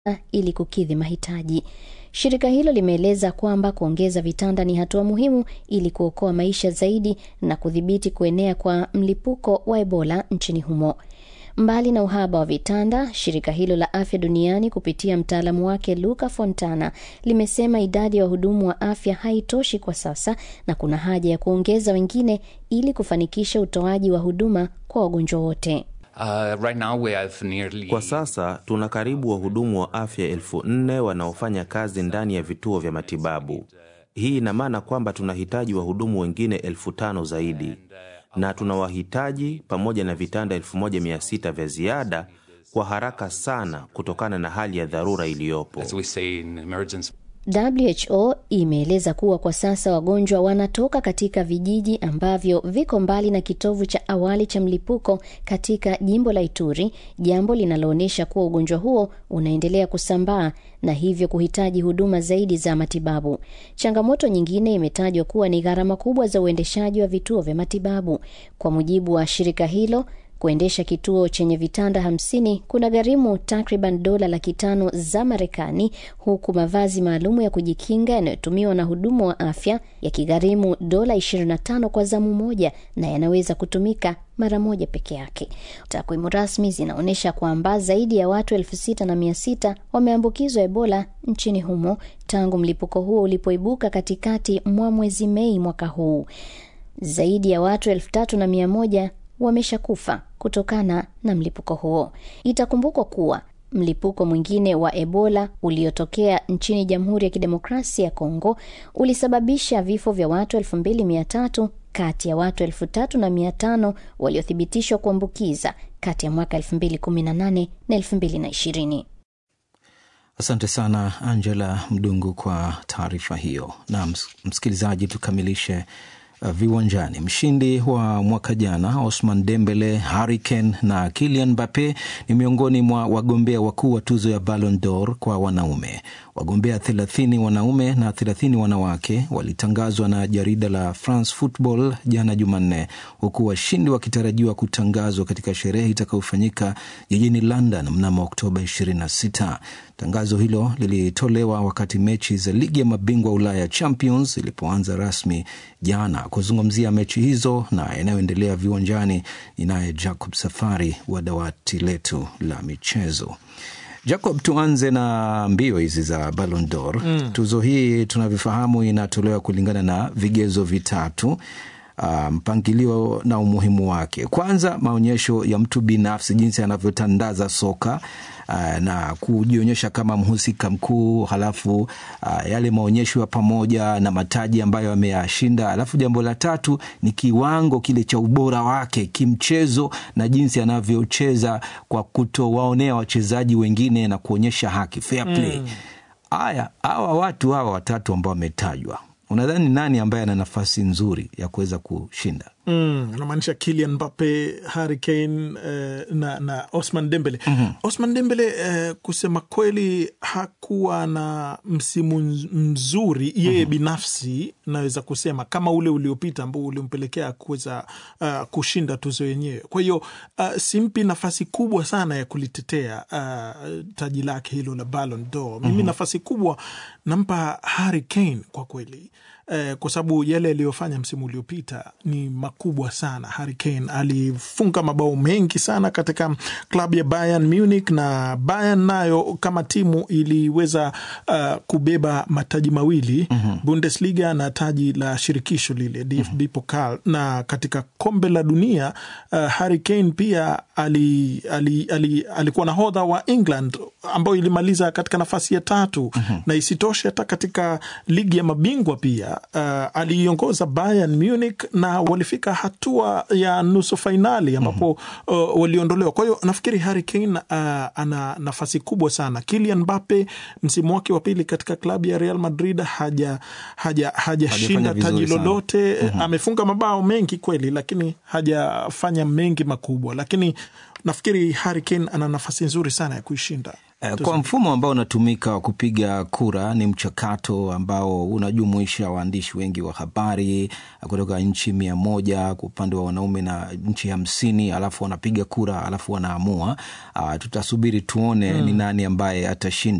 ili kukidhi mahitaji. Shirika hilo limeeleza kwamba kuongeza vitanda ni hatua muhimu ili kuokoa maisha zaidi na kudhibiti kuenea kwa mlipuko wa Ebola nchini humo. Mbali na uhaba wa vitanda, shirika hilo la afya duniani kupitia mtaalamu wake Luca Fontana limesema idadi ya wahudumu wa afya haitoshi kwa sasa na kuna haja ya kuongeza wengine ili kufanikisha utoaji wa huduma kwa wagonjwa wote. Uh, right now we have nearly... Kwa sasa tuna karibu wahudumu wa afya elfu nne wanaofanya kazi ndani ya vituo vya matibabu. Hii ina maana kwamba tunahitaji wahudumu wengine elfu tano zaidi na tunawahitaji pamoja na vitanda 1600 vya ziada kwa haraka sana kutokana na hali ya dharura iliyopo. As we say in emergency. WHO imeeleza kuwa kwa sasa wagonjwa wanatoka katika vijiji ambavyo viko mbali na kitovu cha awali cha mlipuko katika jimbo la Ituri, jambo linaloonyesha kuwa ugonjwa huo unaendelea kusambaa na hivyo kuhitaji huduma zaidi za matibabu. Changamoto nyingine imetajwa kuwa ni gharama kubwa za uendeshaji wa vituo vya matibabu. Kwa mujibu wa shirika hilo, kuendesha kituo chenye vitanda hamsini kuna gharimu takriban dola laki tano za Marekani, huku mavazi maalumu ya kujikinga yanayotumiwa na hudumu wa afya yakigharimu dola 25 kwa zamu moja na yanaweza kutumika mara moja peke yake. Takwimu rasmi zinaonyesha kwamba zaidi ya watu elfu sita na mia sita wameambukizwa Ebola nchini humo tangu mlipuko huo ulipoibuka katikati mwa mwezi Mei mwaka huu. Zaidi ya watu elfu tatu na mia moja wameshakufa kutokana na mlipuko huo. Itakumbukwa kuwa mlipuko mwingine wa Ebola uliotokea nchini Jamhuri ya Kidemokrasia ya Kongo ulisababisha vifo vya watu 2300 kati ya watu 3500 waliothibitishwa kuambukiza kati ya mwaka 2018 na 2020. Asante sana Angela Mdungu kwa taarifa hiyo. Na msikilizaji, tukamilishe Uh, viwanjani. Mshindi wa mwaka jana Osman Dembele, Harry Kane na Kylian Mbappe ni miongoni mwa wagombea wakuu wa tuzo ya Ballon d'Or kwa wanaume. Wagombea 30 wanaume na 30 wanawake walitangazwa na jarida la France Football jana Jumanne, huku washindi wakitarajiwa kutangazwa katika sherehe itakayofanyika jijini London mnamo Oktoba 26. Tangazo hilo lilitolewa wakati mechi za ligi ya mabingwa Ulaya Champions ilipoanza rasmi jana. Kuzungumzia mechi hizo na yanayoendelea viwanjani, ninaye Jacob Safari wa dawati letu la michezo. Jacob, tuanze na mbio hizi za Ballon d'Or. Mm. Tuzo hii tunavyofahamu inatolewa kulingana na vigezo vitatu. Uh, mpangilio na umuhimu wake. Kwanza, maonyesho ya mtu binafsi, jinsi anavyotandaza soka uh, na kujionyesha kama mhusika mkuu, halafu uh, yale maonyesho ya pamoja na mataji ambayo ameyashinda. Halafu jambo la tatu ni kiwango kile cha ubora wake kimchezo na jinsi anavyocheza kwa kutowaonea wachezaji wengine na kuonyesha haki, fair play. Haya, mm. hawa watu hawa watatu ambao wametajwa unadhani nani ambaye ana nafasi nzuri ya kuweza kushinda? Mm, unamaanisha Kylian Mbappe, Harry Kane eh, na, na Osman Dembele. mm -hmm. Osman Dembele eh, kusema kweli hakuwa na msimu mzuri yeye mm -hmm. binafsi naweza kusema kama ule uliopita ambao ulimpelekea kuweza uh, kushinda tuzo yenyewe. Kwa hiyo uh, simpi nafasi kubwa sana ya kulitetea uh, taji lake hilo la Ballon d'Or. Mimi mm -hmm. nafasi kubwa nampa Harry Kane kwa kweli eh, kwa sababu yale aliyofanya msimu uliopita ni makubwa sana. Harry Kane alifunga mabao mengi sana katika klabu ya Bayern Munich, na Bayern nayo kama timu iliweza uh, kubeba mataji mawili mm -hmm. Bundesliga na taji la shirikisho lile DFB mm -hmm. Pokal, na katika kombe la dunia uh, Harry Kane pia ali, ali, ali, alikuwa nahodha wa England ambayo ilimaliza katika nafasi ya tatu mm -hmm. na isitoshe hata katika ligi ya mabingwa pia uh, aliiongoza Bayern Munich na walifika hatua ya nusu fainali ambapo mm -hmm. uh, waliondolewa. Kwa hiyo nafikiri Harry Kane uh, ana nafasi kubwa sana. Kylian Mbappe msimu wake wa pili katika klabu ya Real Madrid haja hajashinda haja taji lolote mm -hmm. amefunga mabao mengi kweli, lakini hajafanya mengi makubwa, lakini nafikiri Harry Kane ana nafasi nzuri sana ya kuishinda. Eh, Kwa mfumo ambao unatumika wa kupiga kura ni mchakato ambao unajumuisha waandishi wengi wa habari eh, kutoka nchi mia moja kwa upande wa wanaume na nchi hamsini alafu wanapiga kura alafu wanaamua. Ah, tutasubiri tuone ni nani ambaye atashinda.